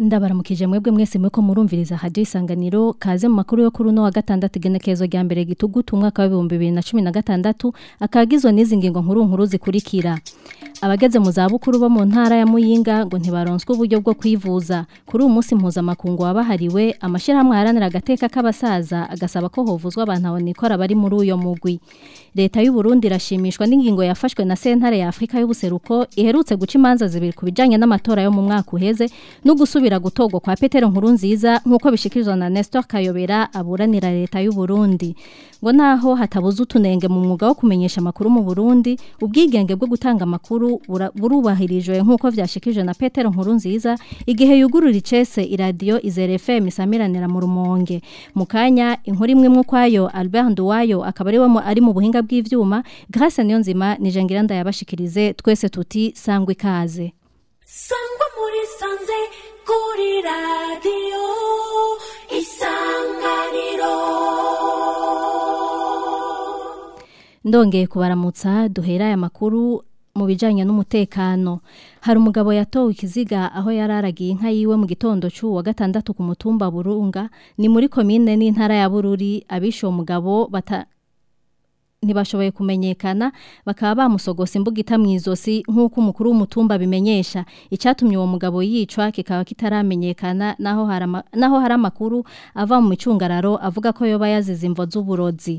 ndabaramukije mwebwe mwese muriko murumviriza radio isanganiro kaze mu makuru yo kuri uno wa gatandatu igenekerezo rya mbere gitugutu umwaka wa 2016 akagizwe n'izi ngingo nkuru nkuru zikurikira abageze mu zabukuru bo mu ntara ya Muyinga ngo ntibaronswe uburyo bwo kwivuza kuri uyu munsi mpuzamakungu wabahariwe amashirahamwe aharanira agateka k'abasaza agasaba ko hovuzwa abantu abonikora bari muri uyo mugwi leta y'u Burundi irashimishwa n'ingingo yafashwe na sentare ya Afrika y'ubuseruko iherutse guca imanza zibiri ku bijanye n'amatora yo mu mwaka uheze no gusubira gutogwa kwa Petero Nkurunziza nkuko bishikirizwa na Nestor Kayobera aburanira leta y'u Burundi ngo naho hatabuze utunenge mu mwuga wo kumenyesha amakuru mu Burundi ubwigenge bwo gutanga amakuru burubahirijwe nkuko vyashikijwe na Petero Nkurunziza igihe yugurura icese iradio Izere FM isamiranira mu rumonge mu kanya inkuru imwe mwe kwayo Albert Nduwayo akaba ari we ari mu buhinga bw'ivyuma Grace Niyonzima nije ngiranda yabashikirize twese tuti sangwe ikaze sangwa muri sanze kuri radio isanganiro ndongeye kubaramutsa duhera aya makuru mu bijanye n'umutekano hari umugabo yatowe ikiziga aho yararagiye inka yiwe mu gitondo cy'uwa gatandatu ku mutumba Burunga ni muri komine n'intara ya Bururi abishe uwo mugabo bata ntibashoboye kumenyekana bakaba bamusogose imbugita mu izosi nk'uko umukuru w'umutumba bimenyesha icyatumye uwo mugabo yicwa kikaba kitaramenyekana naho hari naho hari amakuru ava mu micungararo avuga ko yoba yazize imvo z'uburozi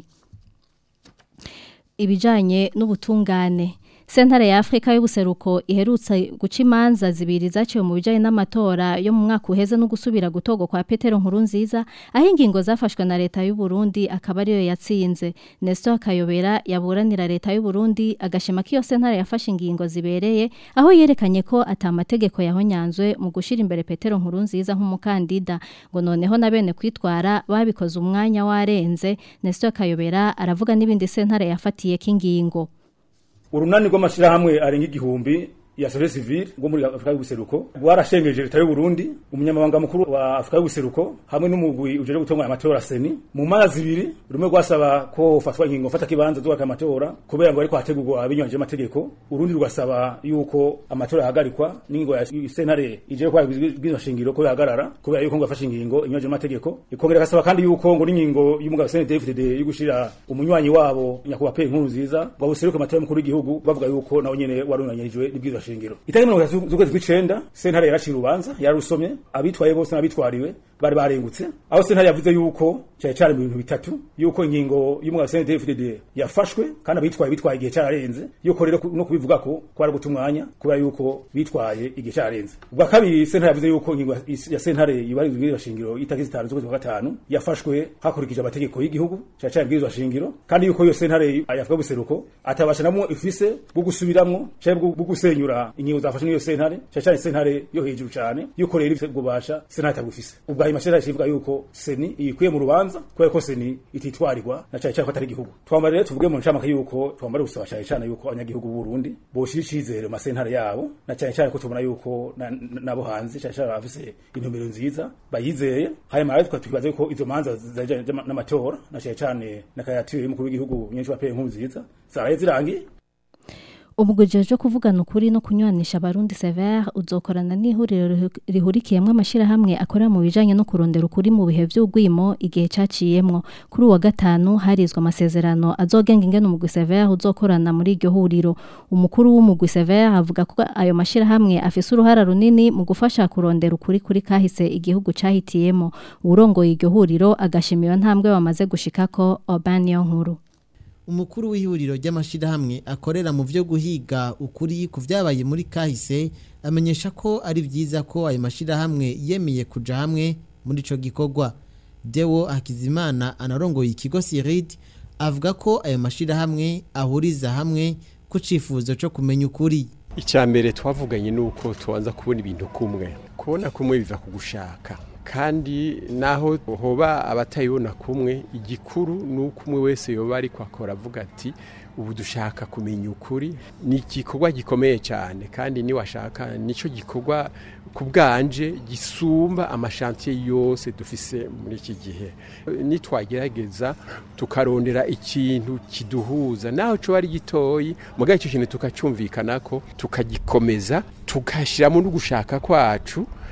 ibijanye n'ubutungane Sentare ya Afrika y'ubuseruko iherutse guca imanza zibiri zaciwe mu bijanye n'amatora yo mu mwaka uheze no gusubira gutogo kwa Petero Nkurunziza aho ingingo zafashwe na leta y'u Burundi akaba ariyo yatsinze Nestor Kayobera yaburanira leta y'u Burundi agashima ko iyo sentare yafashe ingingo zibereye aho yerekanye ko atamategeko yahonyanzwe mu gushira imbere Petero Nkurunziza nk'umukandida ngo noneho na bene kwitwara babikoze umwanya warenze Nestor Kayobera aravuga n'ibindi sentare yafatiye k'ingingo urunani rw'amashirahamwe arenga igihumbi ya société civile ngo muri Afrika y'ubuseruko rwarashengeje leta y'u Burundi umunyamabanga mukuru wa Afrika y'ubuseruko hamwe n'umugwi ujeje gutunganya amatora seni mu mana zibiri rumwe rwasaba ko fatwa ingingo fata kibanza zuka amatora kubera ngo ariko hategurwa abinyanje amategeko urundi rugasaba yuko amatora yahagarikwa n'ingingo ya sentare ije kwa bwizo shingiro ko yahagarara kubera yuko ngo afashe ingingo inyanje amategeko ikongera gasaba kandi yuko ngo n'ingingo y'umugabo CNDD-FDD y'ugushira umunywanyi wabo nyakuba pe nkuru nziza ngo buseruke amatora y'umukuru w'igihugu bavuga yuko nawo nyene warunanyirijwe n'ibwizo shingiro itariki mirongo itatu z'ukwezi kw'icenda sentare yaraciye urubanza yarusomye abitwaye bose n'abitwariwe bari barengutse aho sentare yavuze yuko cyari cyari mu bintu bitatu yuko ingingo y'umugabo CNDD-FDD yafashwe kandi abitwaye bitwaye igihe cyararenze yuko rero no kubivuga ko kwari guta umwanya kubera yuko bitwaye igihe cyararenze ubwa kabiri sentare yavuze yuko ingingo ya sentare yubahirizwa ibwirizwa shingiro itariki zitanu z'ukwezi kwa gatanu yafashwe hakurikije amategeko y'igihugu cyari cyari ibwirizwa shingiro kandi yuko iyo sentare yavuga buseruko atabasha namwe ifise bwo gusubiramwo cyangwa bwo gusenyura ingingo zafashwe n'iyo sentare cyari cyari sentare yo hejuru cyane yuko rero ifise ububasha sentare itabufise ubwa hanyuma sentare ivuga yuko seni ikwiye mu rubanza kubera ko seni ititwarirwa na cyane cyane ko atari igihugu twambara rero tuvuge mu ncamake yuko twambara gusaba cyane cyane yuko abanyagihugu b'u Burundi boshira icizere mu masentare yabo na cyane cyane ko tubona yuko nabo hanze cyane cyane bafise intumbero nziza bayizeye hanyuma rero tukibaza yuko izo manza zaje n'amatora na cyane cyane na kayatire y'umukuru w'igihugu nyinshi bapeye nkuru nziza zaraye zirangiye Ubugujije kuvugana ukuri no kunywanisha abarundi Sever uzokorana n'ihuriro rihurikiyemwe amashirahamwe akorera mu bijanye no kurondera ukuri mu bihe vy'ugwimo igihe caciyemwo kuri uwa gatanu harizwe amasezerano azogenga ingene umugwi Sever uzokorana muri iryo huriro umukuru w'umugwi Sever avuga ko ayo mashirahamwe afise uruhara runini mu gufasha kurondera ukuri kuri kahise igihugu cahitiyemo urongoye iryo huriro agashimiye ntambwe bamaze gushikako Obaniyo nkuru umukuru w'ihuriro ry'amashirahamwe akorera mu byo guhiga ukuri ku byabaye muri kahise amenyesha ko ari byiza ko ayo mashirahamwe yemeye kuja hamwe muri ico gikorwa Dewo Hakizimana anarongoye ikigo Sirid avuga ko ayo mashirahamwe ahuriza hamwe ku cifuzo cyo kumenya ukuri icambere twavuganye nuko tubanza kubona ibintu kumwe kubona kumwe biva ku gushaka kandi naho hoba abatayibona kumwe igikuru ni uko umwe wese yoba ariko akora avuga ati ubu dushaka kumenya ukuri ni igikorwa gikomeye cyane kandi niwashaka nicyo gikorwa ku bwanje gisumba amashantiye yose dufise muri iki gihe nitwagerageza tukarondera ikintu kiduhuza naho cyo ari gitoyi mugahe icyo kintu tukacyumvikana ko tukagikomeza tugashyiramo no gushaka kwacu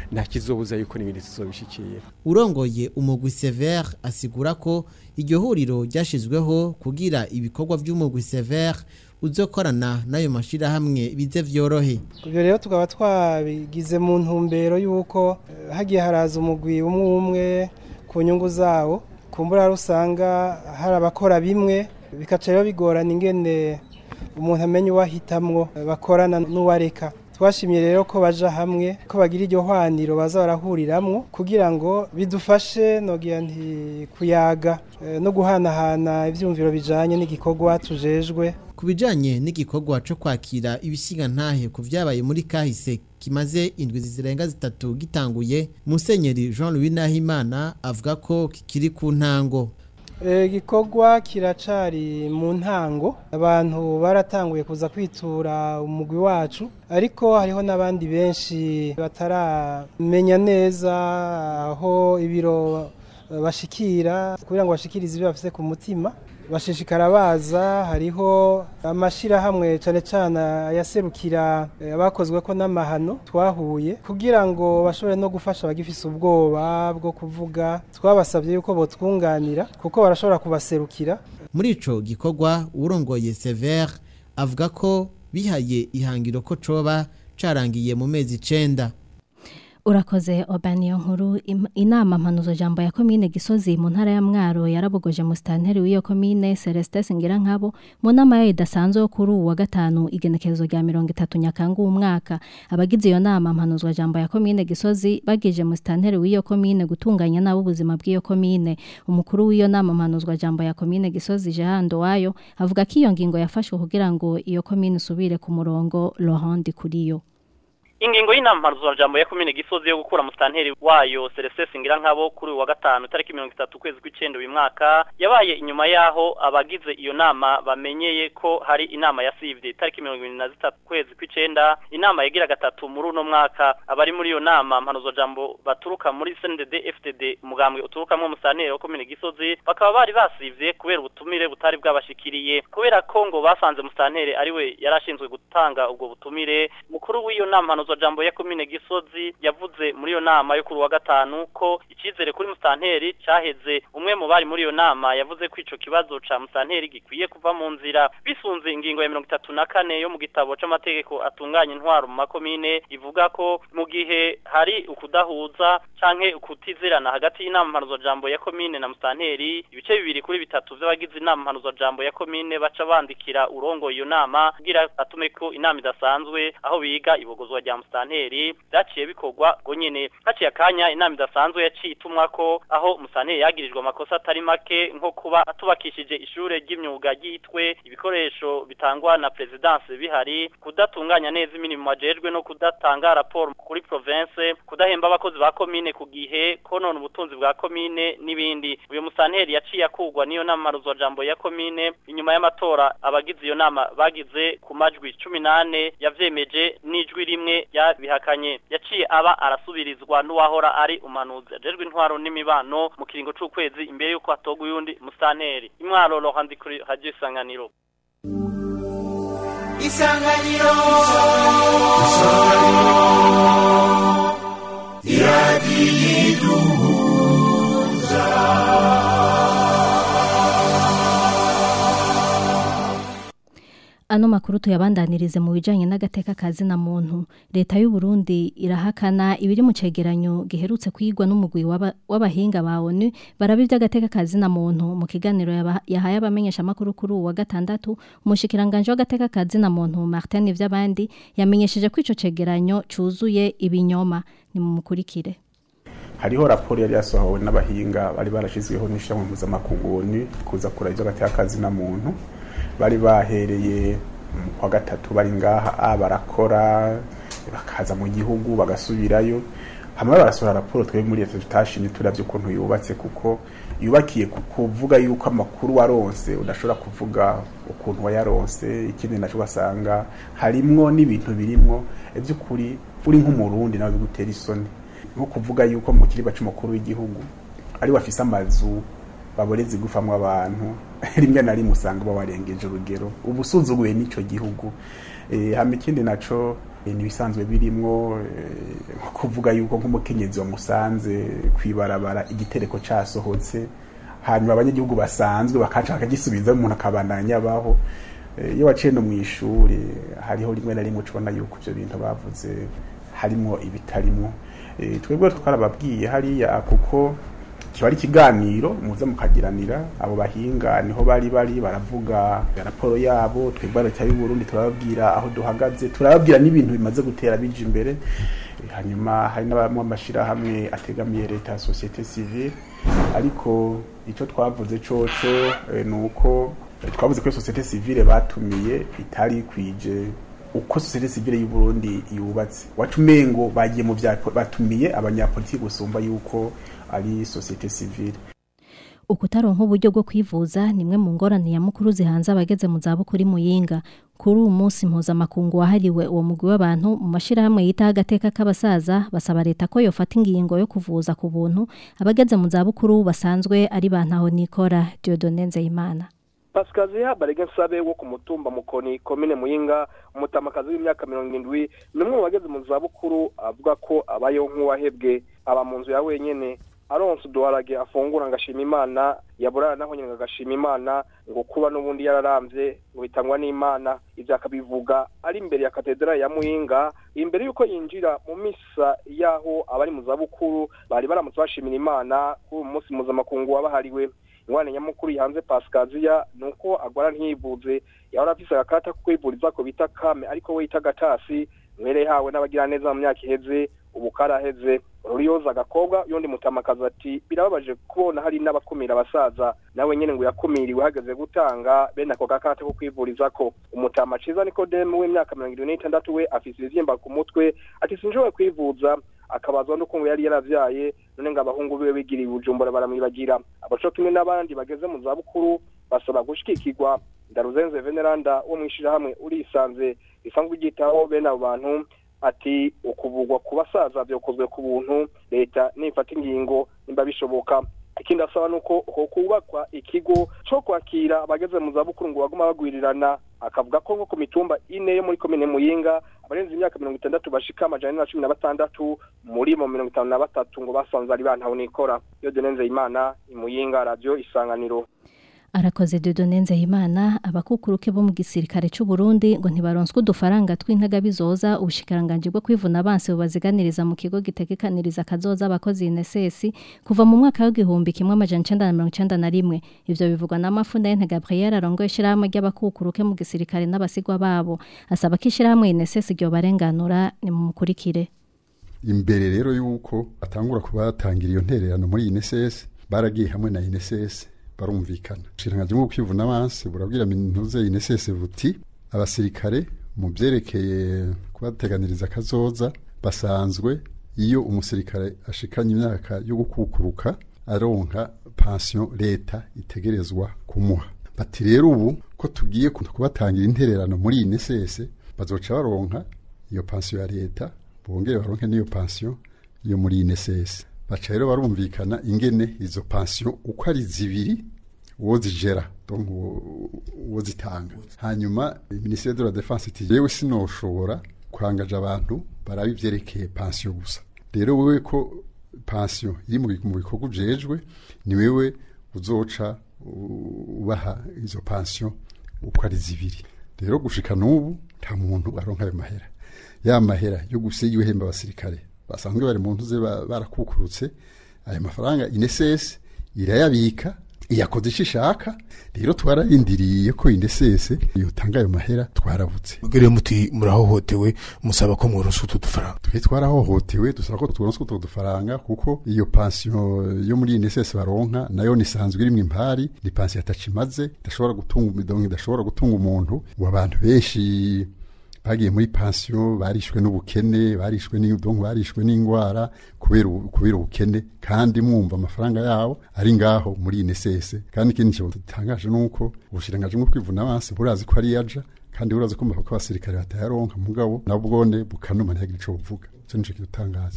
nta kizobuza yuko n'ibindi tuzobishikira urongoye umugwi Sever asigura ko iryo huriro ryashizweho kugira ibikorwa by'umugwi Sever uzokorana n'ayo mashirahamwe bize vyorohe ibyo rero tukaba twabigize mu ntumbero y'uko eh, hagiye haraza umugwi umwe umwe ku nyungu zawo kumbura usanga hari abakora bimwe bikaca rero bigorana ingene umuntu amenya uwahitamwo eh, bakorana n'uwareka twashimye rero ko baja hamwe ko bagira iryo hwaniro baza barahuriramwo kugira ngo bidufashe nogira nti kuyaga eh, no guhanahana ivyumviro bijanye n'igikorwa tujejwe ku bijanye n'igikorwa co kwakira ibisiga ntahe ku vyabaye muri kahise kimaze indwi zirenga zitatu gitanguye musenyeri Jean Louis Nahimana avuga ko kikiri ku ntango Eh, igikorwa kiracari mu ntango abantu baratanguye kuza kwitura umugwi wacu ariko hariho n'abandi benshi bataramenya neza aho ibiro eh, bashikira kugira ngo bashikirize ibyo bafise ku mutima bashishikara baza hariho amashirahamwe cane cane ayaserukira eh, abakozwe ko n'amahano twahuye kugira ngo bashobore no gufasha abagifise ubwoba bwo kuvuga twabasabye yuko botwunganira kuko barashobora kubaserukira muri ico gikorwa urongoye Sever avuga ko bihaye ihangiro ko coba carangiye mu mezi icenda urakoze obaniyo nkuru Im- inama mpanuzo jambo ya komine gisozi mu ntara ya mwaro yarabogoje mu stanteri w'iyo komine celestin singira nkabo mu nama yayo idasanzwe yo kuri uwu wa gatanu igenekerezo rya mirongo itatu nyakanga uwu mwaka abagize iyo nama mpanuzwa jambo ya komine gisozi bagije mu stanteri w'iyo komine gutunganya nabo ubuzima bw'iyo komine umukuru w'iyo nama mpanuzwa jambo ya komine gisozi jehando wayo avuga ko iyo ngingo yafashwe kugira ngo iyo komine isubire ku murongo Laurent Dikuriyo ingingo y'inama jambo ya komine gisozi yo gukura musitanteri wayo Celestin Singira nkabo kuri uyu wa gatanu tariki mirongo itatu ukwezi kw'icenda uyu mwaka yabaye inyuma yaho abagize iyo nama bamenyeye ko hari inama yasivye tariki mirongo ibiri na zitatu ukwezi kw'icenda inama yagira gatatu muri uno mwaka abari muri iyo nama mpanuzwa jambo baturuka muri CNDD FDD umugambwe uturukamwo musitanteri wa komine gisozi bakaba bari basivye kubera ubutumire butari bwabashikiriye kubera ko ngo basanze musitanteri ariwe yarashinzwe gutanga ubwo butumire mukuru w'iyo nama mpanuzwa jambo ya komine gisozi yavuze muri iyo nama yo kuri wa gatanu ko icizere kuri musitanteri caheze umwe mu bari muri iyo nama yavuze ko ico kibazo ca musitanteri gikwiye kuva mu nzira bisunze ingingo ya mirongo itatu na kane yo mu gitabo c'amategeko atunganya intwaro mu makomine ivuga ko mu gihe hari ukudahuza canke ukutizerana hagati y'inama mpanuzwa jambo ya komine na musitanteri ibice bibiri kuri bitatu vy'abagize inama mpanuzwa jambo ya komine baca bandikira urongoye iyo nama kugira atume ko inama idasanzwe aho biga ibogozwa rya musitanteri vyaciye bikorwa ngo nyene haciye akanya inama idasanzwe yaciye itumwa ko aho musitanteri yagirijwe amakosa atari make nko kuba atubakishije ishure ry'imyuga ryitwe ibikoresho bitangwa na presidence bihari kudatunganya neza imirimo ajejwe no kudatanga raporo kuri province kudahemba abakozi ba komine ku gihe konona ubutunzi bwa komine n'ibindi uyu musitanteri yaciye akugwa niyo nama maruzwa jambo ya komine inyuma y'amatora abagize iyo nama bagize ku majwi cumi n'ane yavyemeje n'ijwi rimwe yabihakanye yaciye aba arasubirizwa n'uwahora ari umanuzi ajejwe intwaro n'imibano mu kiringo c'ukwezi imbere y'uko hatogwa uyundi musitanteri imwaro rohandi kuri radio isanganiro isanganiro Ano makuru tuyabandanirize mu bijanye n'agateka kazi na muntu. Leta y'u Burundi irahakana ibiri mu cegeranyo giherutse kwigwa n'umugwi w'aba- w'abahinga ba ONU barabi by'agateka kazi na muntu mu kiganiro yaba- yahaye abamenyesha makuru kuri uwa gatandatu umushikiranganje w'agateka kazi na muntu Martin Vyabandi yamenyesheje ko ico cegeranyo cuzuye ibinyoma ni mu mukurikire. hariho raporo yari yasohowe n'abahinga bari barashizweho n'ishyirahamwe mpuzamakungu ONU kuza kuraba ibyo gateka kazi na muntu bari bahereye mu kwa gatatu bari ngaha a barakora bakaza mu gihugu bagasubirayo hamwe barasohora raporo twebwe muri leta tutashimye turavye ukuntu yubatse kuko yubakiye ku kuvuga yuko amakuru waronse udashobora kuvuga ukuntu wayaronse ikindi naco ugasanga harimwo n'ibintu birimwo ivy'ukuri uri nk'umurundi nawe bigutera isoni nko kuvuga yuko mu kiriba c'umukuru w'igihugu ari wafise amazu baborezi gufamwa abantu rimwe na rimwe usanga bawarengeje urugero ubu usuzuguye n'ico gihugu eh hama ikindi naco n'ibisanzwe birimwo eh, nko kuvuga yuko nk'umukenyezi wamusanze kwibarabara igitereko casohotse hanyuma abanyagihugu basanzwe bakaca bakagisubiza umuntu akabandanya abaho Eh, iyo waciye no mu ishuri hariho rimwe na rimwe ubona yuko ivyo bintu bavuze harimo ibitarimwo Eh, twebwe twarababwiye hariya kuko kiba ari ikiganiro muza mukagiranira abo bahinga niho bari bari baravuga raporo yabo twebwe leta y'u Burundi turababwira aho duhagaze turababwira n'ibintu bimaze gutera bija imbere Eh, hanyuma hari n'abamwe amashirahamwe ategamiye leta ya societe civile ariko ico twavuze coco eh, ni uko eh, twavuze ko iyo societe civile batumiye itari kwije uko societe civile y'u Burundi yubatse wacu mengo bagiye mu vya batumiye abanyapolitiki gusumba yuko ari societe civile ukutaronka uburyo bwo kwivuza ni imwe mu ngorane nyamukuru zihanze abageze mu zabukuru muyinga kuri uyu munsi mpuzamakungu wahariwe uwo mugwi w'abantu mu mashyirahamwe yitaho agateka k'abasaza basaba leta ko yofata ingingo yo kuvuza ku buntu abageze mu zabukuru basanzwe ari ba ntaho nikora Dieudonne Nzeyimana pasikaziya barege nsabe wo ku mutumba mukoni komine muyinga umutamakazi w'imyaka mirongo indwi ni umwe mu bageze mu zabukuru avuga ko abayeho nk'uwahebwe aba mu nzu ya wenyene aronse uduharage afungura ngashima imana yaburara naho nyine agashima imana ngo kuba n'ubundi yararamvye ngo bitangwa n'imana ivyo akabivuga ari imbere ya katedrali ya muyinga imbere y'uko yinjira mu misa y'aho abari mu zabukuru bari baramutse bashimira imana kuri uyu munsi mpuzamakungu wabahariwe ingwane nyamukuru yihanze pasikaziya ni uko agwara ntiyivuze yahora afise agakarata ko kwivuriza ko bita kame ariko we yita gatasi mwere yahawe n'abagiraneza mu myaka iheze ubu karaheze ruriyoza agakobwa yundi mutamakazi ati birababaje kubona hari n'abakumira abasaza nawe nyene ngo yakumiriwe hageze gutanga bene ako gakarata ko kwivurizako umutama ciza nikodemu w'imyaka mirongo irindwi n'itandatu we afise ibivyimba ku mutwe ati sinshobora kwivuza akabazwa nuko ngo yari yaravyaye none ngo abahungu biwe bigiriye ubujumbura baramwibagira abaco kimwe n'abandi bageze mu zabukuru basaba gushikikirwa ndaruzenze veneranda wo mw'ishirahamwe urisanze risanzwe ryitaho bene abo bantu ati ukuvugwa ku basaza byokozwe ku buntu leta nifata ingingo nimba bishoboka ikindi asaba nuko ho kubakwa ikigo co kwakira abageze mu zabukuru ngo baguma bagwirirana akavuga ko nko ku mitumba ine yo muri komine muyinga abarenze imyaka mirongo itandatu bashika amajana na cumi na batandatu muri mo mirongo itanu na batatu ngo basanze ari bantaho nikora iyo denenze imana imuyinga radio isanganiro arakoze Dieudonne Nzeyimana abakukuruke bo mu gisirikare c'u Burundi ngo ntibaronswe udufaranga tw'intaga bizoza ubushikiranganje bwo kwivuna abansi bubaziganiriza mu kigo gitegekaniriza kazoza abakozi INSS kuva mu mwaka w'igihumbi kimwe amajana icenda na mirongo icenda na rimwe ivyo bivugwa na Mafunda Yente Gabriel arongoye ishirahamwe ry'abakukuruke mu gisirikare n'abasigwa babo asaba ko ishirahamwe INSS ryo barenganura ni mu mukurikire imbere rero yuko atangura kubatangira iyo ntererano muri INSS baragiye hamwe na INSS barumvikana ubushiranganje bwo kwivuna abansi burabwira mintuze INSS buti abasirikare mu byerekeye kubateganiriza kazoza basanzwe iyo umusirikare ashikanye imyaka yo gukukuruka aronka pension leta itegerezwa kumuha bati rero ubu ko tugiye kubatangira intererano muri INSS bazoca baronka iyo pension ya leta bongere baronke n'iyo pension yo muri INSS baca rero barumvikana ingene izo pension uko ari zibiri uwo zijera donc uwo zitanga hanyuma ministère de la défense iti yewe sinoshobora kwangaje abantu baraba ivyerekeye pension gusa rero wewe ko pension iri mu bikorwa ujejwe ni wewe uzoca ubaha izo pension uko ari zibiri rero gushika n'ubu nta muntu aronka ayo mahera ya mahera yo gusiga ibihemba abasirikare basanzwe bari mu ntuze barakukurutse ayo mafaranga inesese irayabika iyakoze icyo ishaka rero twararindiriye ko inesese yotanga ayo mahera twarabutse mugere muti murahohotewe musaba ko mworonsa utu dufaranga twe twarahohotewe dusaba ko tworonsa utwo dufaranga kuko iyo pension yo muri inesese baronka nayo nisanzwe irimwo impari ni pension atacimaze idashobora gutunga idongo idashobora gutunga umuntu ngo abantu benshi bagiye muri pension barishwe n'ubukene barishwe n'indongo barishwe n'ingwara kubera kubera ubukene kandi mwumva amafaranga yabo ari ngaho muri INSS kandi ikindi cyo gitangaje nuko ubushiranganje bwo kwivuna abansi burazi ko ari yaja kandi burazi ko ko abasirikare batayaronka mugabo nabwone bukanuma ntiyagira ico buvuga cyo nico kidutangaza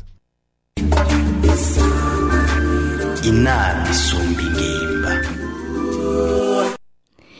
inama isumba ingimba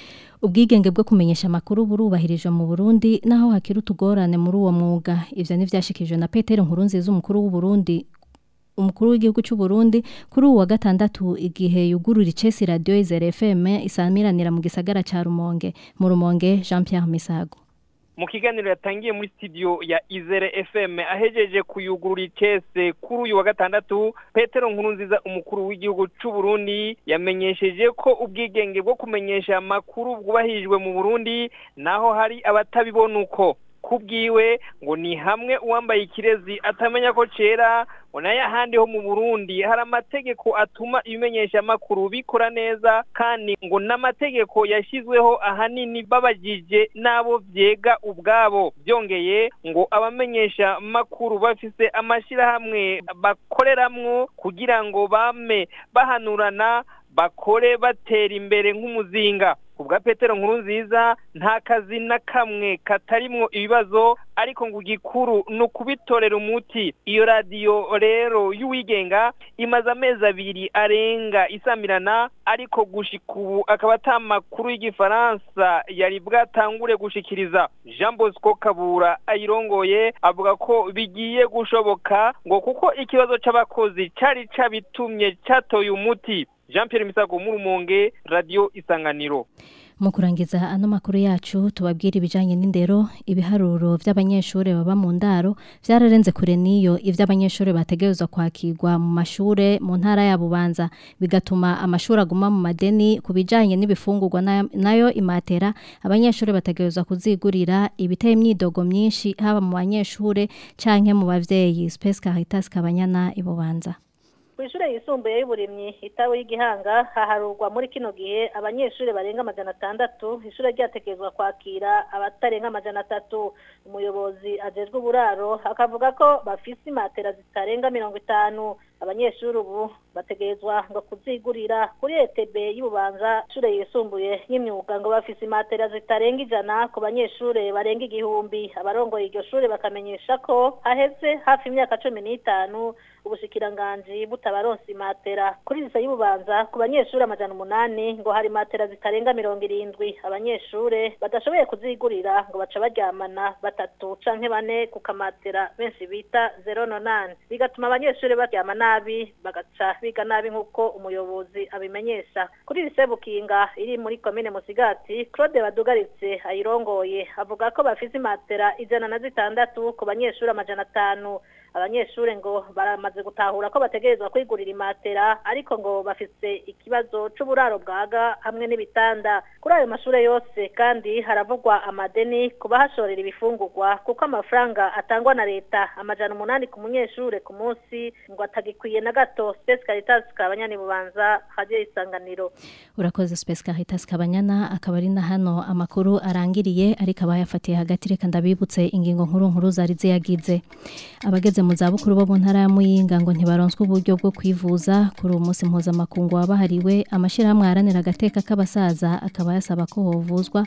ubwigenge bwo kumenyesha amakuru burubahirijwe mu Burundi naho hakiri utugorane muri uwo mwuga ivyo nivyashikijwe na Peter Nkurunziza umukuru w'u Burundi umukuru w'igihugu cy'u Burundi kuri uwa gatandatu igihe yugurura icesi radio Izere FM isamiranira mu gisagara ca Rumonge mu Rumonge Jean Pierre Misago mu kiganiro yatangiye muri studio ya Izere FM ahejeje kuyugurura icese kuri uyu wa gatandatu Petero Nkurunziza umukuru w'igihugu cy'u Burundi yamenyesheje ko ubwigenge bwo kumenyesha amakuru bwubahirijwe mu Burundi naho hari abatabibona uko kubwiwe ngo ni hamwe uwambaye ikirezi atamenya ko cera ngo nayo ahandi ho mu Burundi hari amategeko atuma ibimenyesha amakuru bikora neza kandi ngo n'amategeko yashyizweho ahanini babagije n'abo vyega ubwabo byongeye ngo abamenyesha makuru bafise amashirahamwe bakoreramwo kugira ngo bame bahanurana bakore batera imbere nk'umuzinga kubwa Petero nkuru nziza nta kazi na kamwe katarimwo ibibazo ariko ngo igikuru ni ukubitorera umuti iyo radiyo rero y'uwigenga imaze amezi abiri arenga isamirana ariko gushika ubu akaba ata makuru y'igifaransa yari bwatangure gushikiriza jean bosco kabura ayirongoye avuga ko bigiye gushoboka ngo kuko ikibazo c'abakozi cari cabitumye catoye umuti jean Pierre Misago mu Rumonge radio Isanganiro mu kurangiza ano makuru yacu tubabwira ibijanye n'indero ibiharuro vy'abanyeshure baba mu ndaro vyararenze kure niyo ivy'abanyeshure bategerezwa kwakirwa mu mashure mu ntara ya Bubanza bigatuma amashuri aguma mu madeni ku bijanye n'ibifungurwa nayo imatera abanyeshure bategerezwa kuzigurira ibiteye imyidogo myinshi haba mu banyeshure canke mu bavyeyi Space Caritas Kabanyana ibubanza kw'ishure yisumbuye y'uburimyi itawe y'igihanga haharurwa muri kino gihe abanyeshuri barenga amajana atandatu ishure ryatekerezwa kwakira abatarenga amajana atatu umuyobozi ajejwe uburaro akavuga ko bafise imatera zitarenga mirongo itanu abanyeshuri ubu bategerezwa ngo kuzigurira kuri ETB y'ububanza ishure yisumbuye y'imyuga ngo bafise imatera zitarenga ijana ku banyeshure barenga igihumbi abarongoye iryo shure bakamenyesha ko haheze hafi imyaka cumi n'itanu ubushikiranganji butabaronse imatera kuri lisa y'ububanza ku banyeshuri amajana umunani ngo hari imatera zitarenga mirongo irindwi abanyeshure badashoboye kuzigurira ngo baca baryamana batatu canke bane ku kamatera benshi bita zero nonane bigatuma abanyeshuri baryama nabi bagaca biga nabi nk'uko umuyobozi abimenyesha kuri lise bukinga iri muri komine musigati claude badugaritse ayirongoye avuga ko bafise imatera ijana na zitandatu ku banyeshuri amajana atanu abanyeshure ngo baramaze gutahura ko bategerezwa kwigurira imatera ariko ngo bafise ikibazo c'uburaro bwaga hamwe n'ibitanda kuri ayo mashure yose kandi haravugwa amadeni ku bahashorera ibifungurwa kuko amafaranga atangwa na leta amajana umunani ku munyeshure ku munsi ngo atagikwiye na gato Space Caritas kabanyani bubanza haje isanganiro urakoze Space Caritas kabanyana akaba ari na hano amakuru arangiriye ariko abayafatiye hagati reka ndabibutse ingingo nkuru nkuru zari ziyagize abageze mu zabukuru bo mu ntara ya Muyinga ngo ntibaronswe uburyo bwo kwivuza kuri uwo munsi mpuzamakungu wabahariwe amashyirahamwe aharanira agateka k'abasaza akaba yasaba ko hovuzwa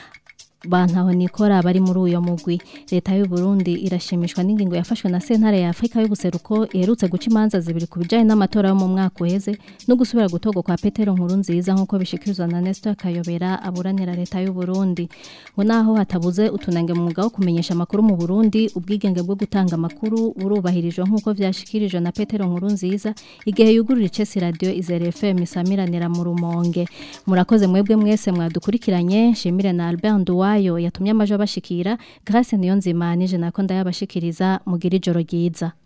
bantaho nikora bari muri uyo mugwi leta y'u Burundi irashimishwa n'ingingo yafashwe na sentare ya Afrika y'ubuseruko iherutse guca imanza zibiri ku bijanye n'amatora yo mu mwaka uheze no gusubira gutorwa kwa Petero nkuru nziza nk'uko bishikirizwa na Nestor Kayobera aburanira leta y'u Burundi ngo naho hatabuze utunange mu mwuga wo kumenyesha amakuru mu Burundi ubwigenge bwo gutanga amakuru burubahirijwe nk'uko vyashikirijwe na Petero nkuru nziza igihe yugurura icesi radio Izere FM isamiranira mu rumonge murakoze mwebwe mwese mwadukurikiranye shimire na Albert Nduwa wayo yatumye amajo bashikira Grace niyo nzima nije nako ndayabashikiriza mugira ijoro ryiza